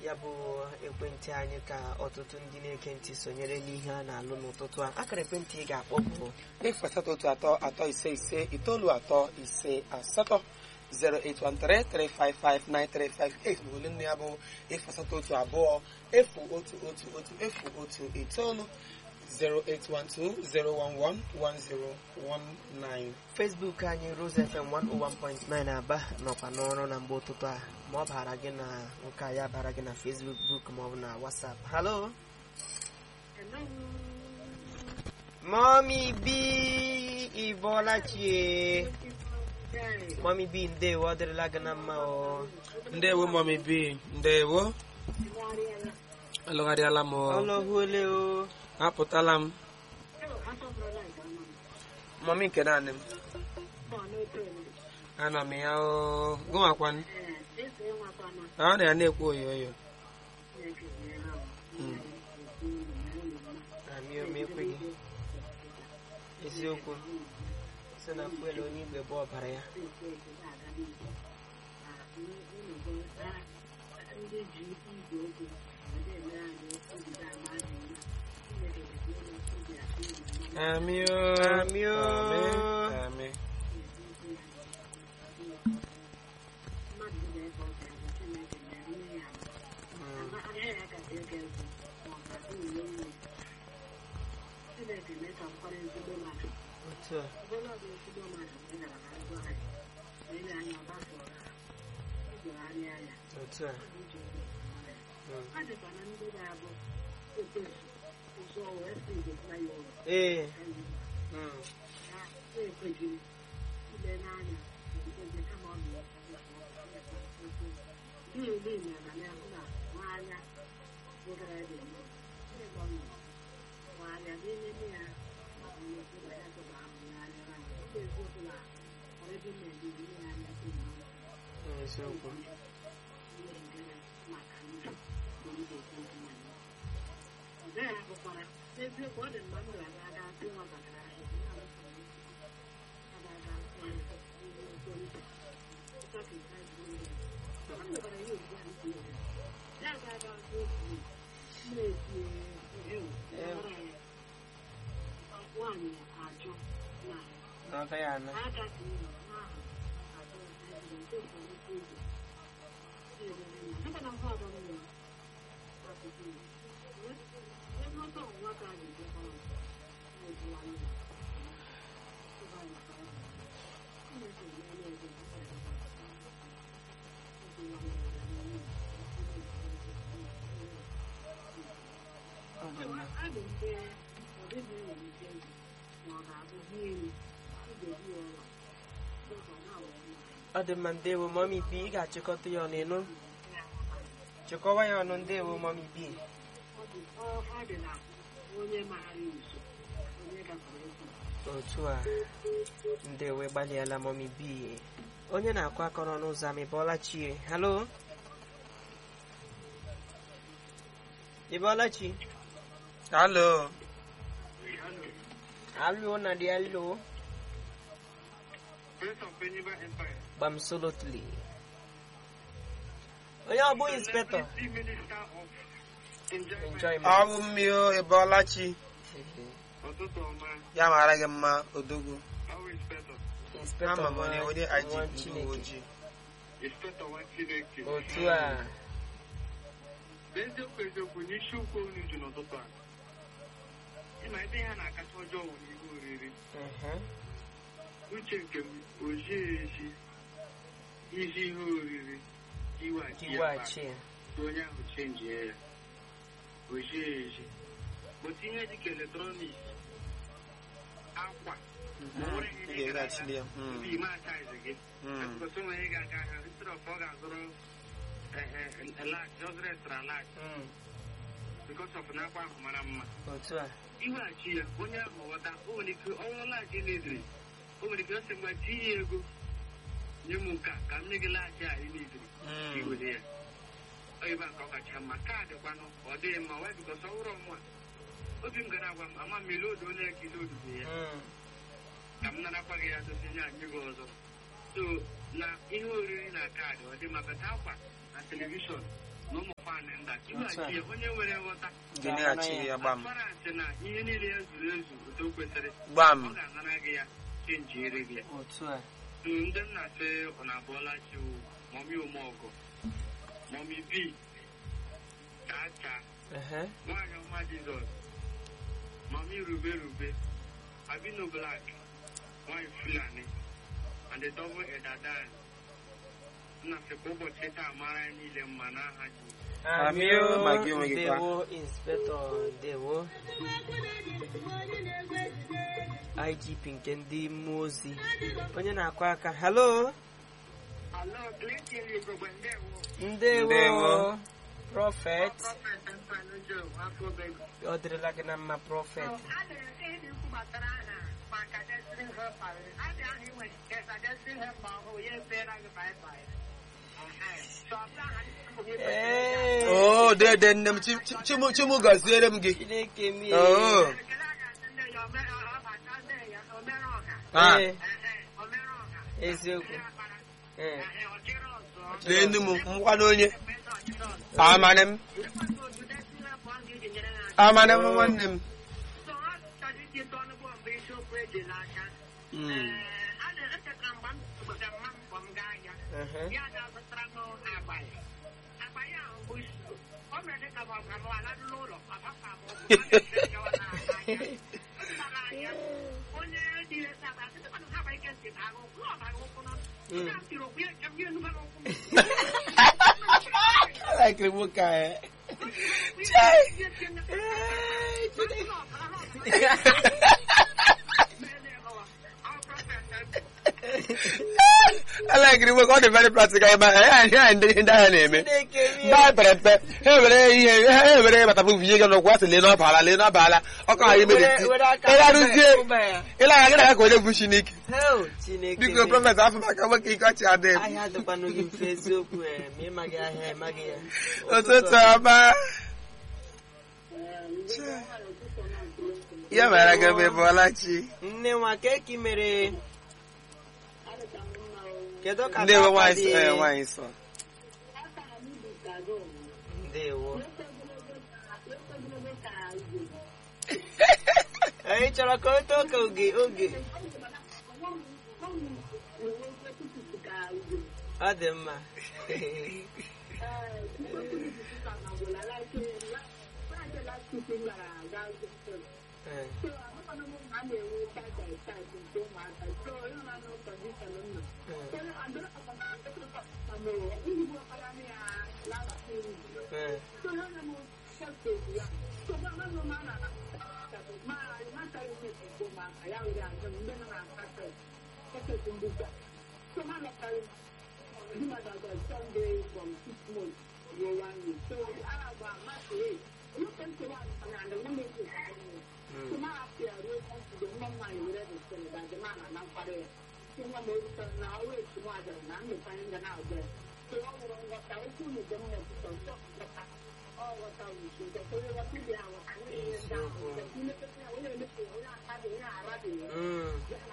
ya bụ ekwentị anyị ka ọtụtụ ndị na-ege ntị sonyere n'ihe a na-alụ n'ụtụtụ a akara ekwentị ị ga-akpọ bụ efu asatọ otu atọ atọ ise ise itoolu atọ ise asatọ 08133559358 bụ ole nne ya bụ efu asatọ otu abụọ efu otu otu otu efu otu itoolu 08120111019 Facebook anyị Rose FM 101.9 Aba nọkwa n'ọrụ na mgbe ụtụtụ a ma ọ bara gị na nke a ya bara gị na Facebook book ma ọ bụ na WhatsApp halo Mommy B ịbọọla chie Mommy B ndewo ọ dịrịla gị na mma o ndewo mọmi bi ndewo alụgharịala m o. ọlọhuole o apụtala m mọmi nke naanị m ana m ya o gụnwakwanụ ọ na ya na-ekwu oyo oyo Mm. amị omekweghị eziokwu si na fuel onye igwe bụ ọbara ya Amị o. Amị o. Amị, amị. Mm. otu a otu a Mm. ee Mm. eziokwu na ọ gaghị ana Ọ dị mma. ọ dị mma ndewo mọmi bi ị ga-achịkọta ya ọnụ ịnụ chịkọwa ya ọnụ ndewo mọmi bi otu a ndewo gbalịala mọmi bi onye na-akụ akọrọ n'ụzọ ama ịbọọla chie halo ịbọọla chi Alo. alo na dị alo gbamsolotli onye ọ bụ inspector enjoyment Ọ bụ mmiri o ịbọọla chi ya mara gị mma odogwu inspector ama m onye onye nwa IG ndị Chineke. uwe ojii otu a eziokwu eziokwu n'isiokwu unu ji n'ụtụtụ a ịma ebe ha na-akacha ọjọọ wụ n'ihe oriri ehe, uche nke m ojii ezi izi ihe oriri iweghachi ya iweghachi ya ka onye ahụ chenjie ya ojii ezi otu ihe dịka eletrọniks akwa Mhm. o nwere ihe Ị dị gara ga-eghachili ya. Mm. tupu ime ataizi gị Mm. akụkọsị nwere ị ga-aga ahịa instead of ọ ga-azụrụ lag just restara lag Mm, because of na akwa ahụ mara mma otu a iweghachi ya onye ahụ ghọta o nwere ike ọnwụ laghachi n'ediri o nwere ike ọ sị mgbe tinye ya ego nye m nke a ka m nye gị laghachi a ị n'ediri Mm. iwere ya oyibo a ka ọ kacha mma kaadị kwanụ ọ dịghị mma wee bikọs ọ wụrụ ọnwa obi m gara agwa m ama m ilodo onye ka ilodo ya Mm, ka m narakwa gị ya dozi nye anyị gị ọzọ so na ihe oriri na kaadị ọ dị maka akwa na telivishọn na ụmụ fan anyị nda ịgbachi ya onye nwere nghọta ga-eneghachi ya gbam assurance na ihe niile ya zuru ezu otu o kwesịrị gbam ọ ga-anara gị ya chenji ere gị ya otu a So, ndị m na-asị ụna abụọla chi wụ mọmi omeọgọ mọmi bi chaa chaa ehe nwaanyị ọma jizọs mọmi rube rube abino blak nwaanyị fulani and the double edadan nna sị ka ụbọchị taa mara anyị niile mma n'aha ji Amio, ma gị onwe gị kwa. ndewo inspector ndewo igp nke ndị mmụọ ozi onye na-akụ aka halo alo clinton igogbe ndewo ndewo Ndewo. prọfet prọfet mpanụjo afọbego ọ dịrịla gị na mma prọfet a na-ete ihe ikwu gbasara aha maka destiny helper a dị ahụ inwe kesa destiny helper ọhụụ ya efeela gị baibai Ee, o dede nne m Chi- Chi- chimu chimu gọziere m gị chineke m oo Ah. Ee, eziokwu Ee, leenu m ngwa n'onye amane m amane m nwanne m Mm. ehe. ya ga-azụtara m abalị abalị ahụ bụ isi ọ mere dịka ma ọ ga m ala n'ụlọ ọpapa m onye dị ihe saba sịkwanụ ha ike ntị na ahụ ụkwụ ọ bara ụkwụ n'ọnụ Mm. ya tiri okwu ya eche m ya enugba n'ụkwụ m Like nwoke a, eh. alakiri nwoke ọ dị very practical ebe a ya ya ndị ndị agha na-eme Chineke m mba pere mpe ha ewere ihe ha ewere bata bụ ihe gị n'ụkwụ asị lee n'ọbala lee n'ọbala ọkọ ha imere Were- were aka ịlarụzie mba ya. ịla anya gị na ya ka onye bụ chineke Hell, Chineke biko m. prọfet afọ maka nwoke ike ọchị adị m ahịa dịkwanụ gị mfe eziokwu eh, ma ịmaghị ahịa ịmaghị ya ụtụtụ ọma ya mara gị ebe bụọla chi nne nwa keki mere kedu ka ndewo papa nwaanyị dị? sọ ee, nwaanyị sọ ndewo anyị chọrọ ka o too ka oge oge ọ dị mma Eh, eh. Mm. Mm.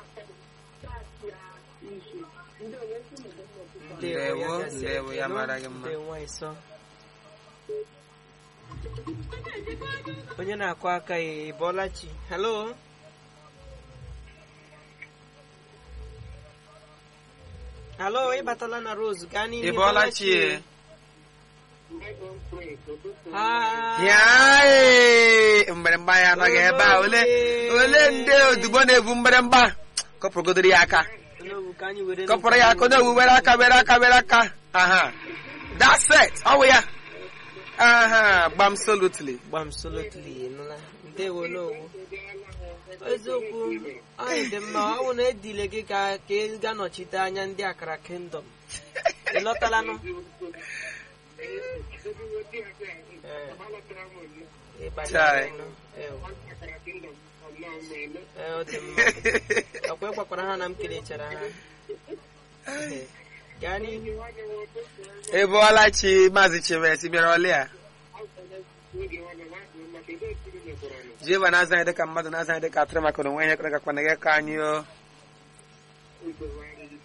Ndewo, ya gasị ndewo, ya ekele. mara gị mma. Ndewo, nwaanyị sọ. onye na-akụ aka ya ị bọọla chi halo halo ịbatala na rose gaa n'ihu ị bọọla chi e? Ha- ya ee, mgbịrịmgba ya anọghị ebe a ole ole ndị odibo na-evu mgbịrịmgba kọpụrụgodoro ya aka N'owu ka anyị were kọpụrụ ya aka onye owu were aka were aka were aka aha that's it ọ wụ ya aha gbam solutly gbam solotly nụla ndewo n'owu eziokwu anyị dị mma ọ bụ na edile gị ka ka ị ga nọchite anya ndị akara kingdom ị lọtalanụ Ị banyere Chai. nụ. Ew. Ee, ọ dị mma ọkwa ịgwakwara ha na m kelechara ha Ee. gaa n'ihu ị bụọla chi maazị chimesi bịara ọlị a jehova na-aza anyị dịka mmadụ na-aza anyị dịka atụrụ maka na onwe ihe kọrọ gakwana gị ka anyị o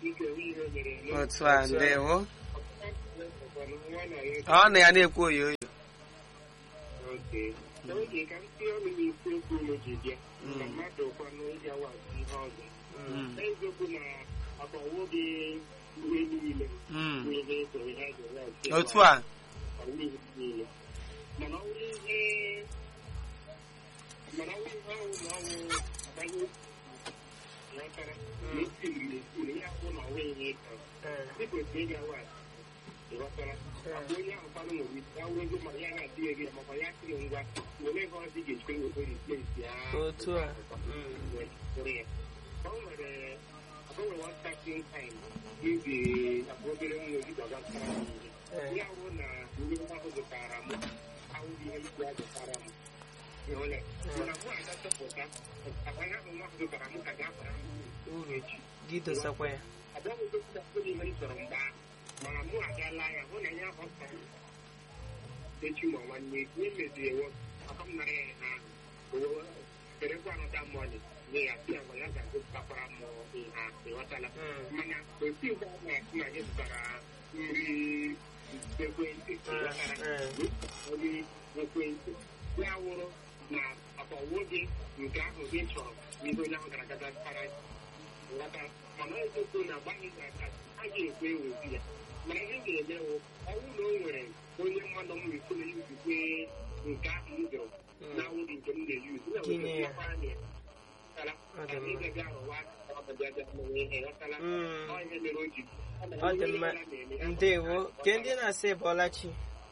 otu a ndewo ọ na ya na-ekwu oyo oyo oke oge ka m tinye ọnụ n'isi okwu unu ji bịa na mmadụ kwanụ ịgawazi ihe ọzọ Mm. eziokwu na akọwo gị ihe niile Mm. bụ ihe eso ihe a ga-enwe ọchị otu a ọwụ ihe niile mana ọ bụrụ ihe mana ọ bụrụ ihe ọwụ na ọwụ agbanye ghọtara na esiri esiri ya bụ na ọwụ ihe ịkọ Eh, ịkwesịrị ịgawa ịghọtara abụ onye ahụ kwanụ nwere ike awụrụ ego ma ya na-adị ego ya makwa ya sịrị ngwa were ego ọzọ ị ga-ejikwa were replace ya otu a Mm. were ya o nwere agbanwe one starting time iji abụ obere nwa ozi gbagbatara m ihe Eh, ya bụ na ndị ahụ zụtara m awụghị ihe isi a zụtara m ịhụla mana mụ aga chọpụta agbanya ahụ nwa ahụ zụtara m ka ga-abara m uru echi gị dosakwa ya abụghị dọkịta ihe m chọrọ mgbe ahụ mana mụ agaala ya hụ na ya ọka echi ma nwanne ihe meziri ewo aka m nara ya na kerekwa anọta mọni nye ya si agwa ya ga-azụtakwara m ihe a ịghọtala Mm. mana otu mgbe a na-asị na gị zụtara nri ekwentị ịghọtara Eh, nri ekwentị ya wụrụ na akpawo gị nke ahụ gị chọrọ n'ihe onye ahụ gara aga zụtara nghọta mana eziokwu na agbaghị gị aka a ga-ekwe ewezi ya mana ihe ga-eme wụ ọnwụ na o nwere onye mmadụ m na-ekwu na izikwe nke ahụ m jụrụ na awụghị nke m na-eyuzu na Tinye ya. wekwara ya Ghọtala? Ọ dị Ka mma. ị gaga arụwa ọbịa bịa mee ihe ghọtala Mm. Ọ ihe mere o ji ọ dị mma ndewo ke ndị na-asị bọlachi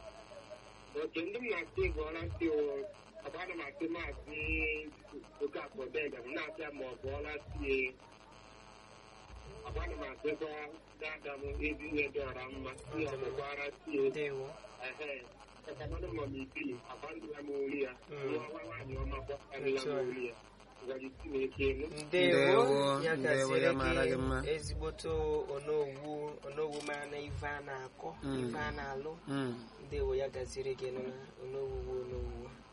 oke ndị m na-asị gụọla ntị ọba ana m asị maazị okafọ bega m na-abịa ma ọ bụọla tie ọba ana m asịkwa dada m ezi ihe dị ọra mma ihe ọmụkwara tie ndewo ehe ọkamanụ ma m ibili agbandụla m ori ya Mm. nwa nwa nwaanyị ọma gbasarịla m ori ya ngwaji chineke enu ndewo Ndewo, ya ndewo, gaziri ya mara gị mma. gị ezigboto onowu onowu mana ife a na-akọ Mm. ife a na-alụ Mm. ndewo ya gaziri gị nụ na onowuwu onowuwu